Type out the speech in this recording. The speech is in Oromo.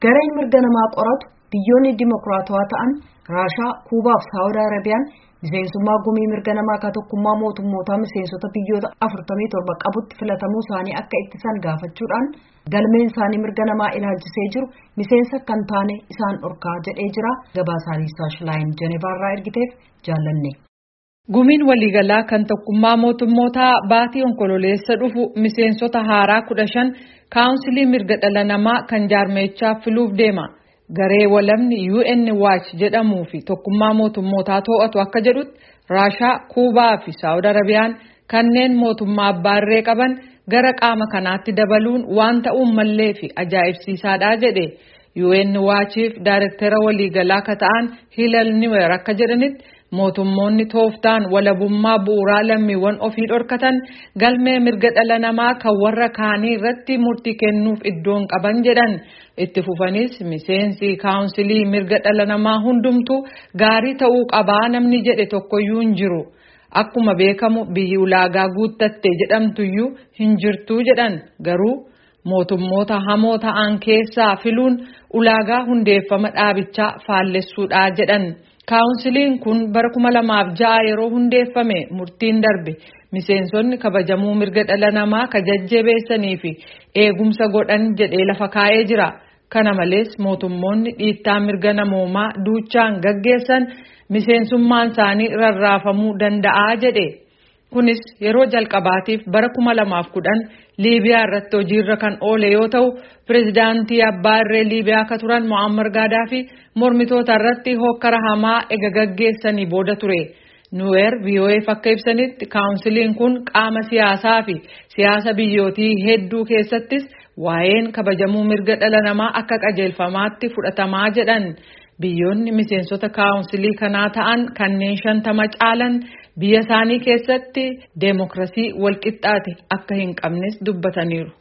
Gareen mirga namaa qoratu biyyoonni dimokiraatawaa ta'an Raashaa, Kuubaa fi Saawud Arabiyaan miseensummaa gumii mirga namaa ka tokkummaa mootummootaa miseensota biyyoota 47 qabutti filatamuu isaanii akka ittisan gaafachuudhaan galmeen isaanii mirga namaa ilaalchisee jiru miseensa kan taane isaan dhorkaa jedhee jira gabaasaalee Shilaayin Jenevaarraa ergiteef jaallanne. Gumiin waliigalaa kan tokkummaa mootummootaa baatii onkololeessa dhufu miseensota haaraa kudha shan kaawunsilii mirga dhala namaa kan jaarmeechaa filuuf deema. Garee walamni UN Watch jedhamuu fi tokkummaa mootummootaa to'atu akka jedhutti Raashaa, Kuubaa fi Saawud Arabiyaan kanneen mootummaa abbaa irree qaban gara qaama kanaatti dabaluun waan ta'uun mallee fi ajaa'ibsiisaadha jedhe. UN Watchiif Daayirektara waliigalaa ka ta'an Hilal Niwer akka jedhanitti mootummoonni tooftaan walabummaa bu'uuraa lammiiwwan ofii dhorkatan galmee mirga dhala namaa kan warra kaanii irratti murtii kennuuf iddoon qaban jedhan itti fufanis miseensi kaawunsilii mirga dhala namaa hundumtu gaarii ta'uu qabaa namni jedhe tokkoyyuu hin jiru. Akkuma beekamu biyyi ulaagaa guuttatte jedhamtuyyuu hin jirtuu jedhan garuu mootummoota hamoo ta'an keessaa filuun ulaagaa hundeeffama dhaabichaa faallessuudha jedhan. Kaawunsiliin kun bara kuma lamaaf ja'a yeroo hundeeffame murtiin darbe miseensonni kabajamuu mirga dhala namaa ka jajjabeessanii fi eegumsa godhan jedhee lafa kaa'ee jira. Kana malees mootummoonni dhiittaa mirga namoomaa duuchaan gaggeessan miseensummaan isaanii rarraafamuu danda'a jedhe. Kunis yeroo jalqabaatiif bara kuma lamaaf kudhan Liibiyaa irratti hojiirra kan oole yoo ta'u pirezidaantii abbaa irree Liibiyaa akka turan Mo'ammar Gaadaafi mormitoota irratti hokkara hamaa ega gaggeessanii booda ture. Nuweer VOAf akka ibsanitti kaawunsiliin kun qaama siyaasaa fi siyaasa biyyootii hedduu keessattis waa'een kabajamuu mirga dhala namaa akka qajeelfamaatti fudhatamaa jedhan. Biyyoonni miseensota kaawunsilii kanaa ta'an kanneen shantama caalan biyya isaanii keessatti deemokirasii walqixxaate akka hin qabnes dubbataniiru.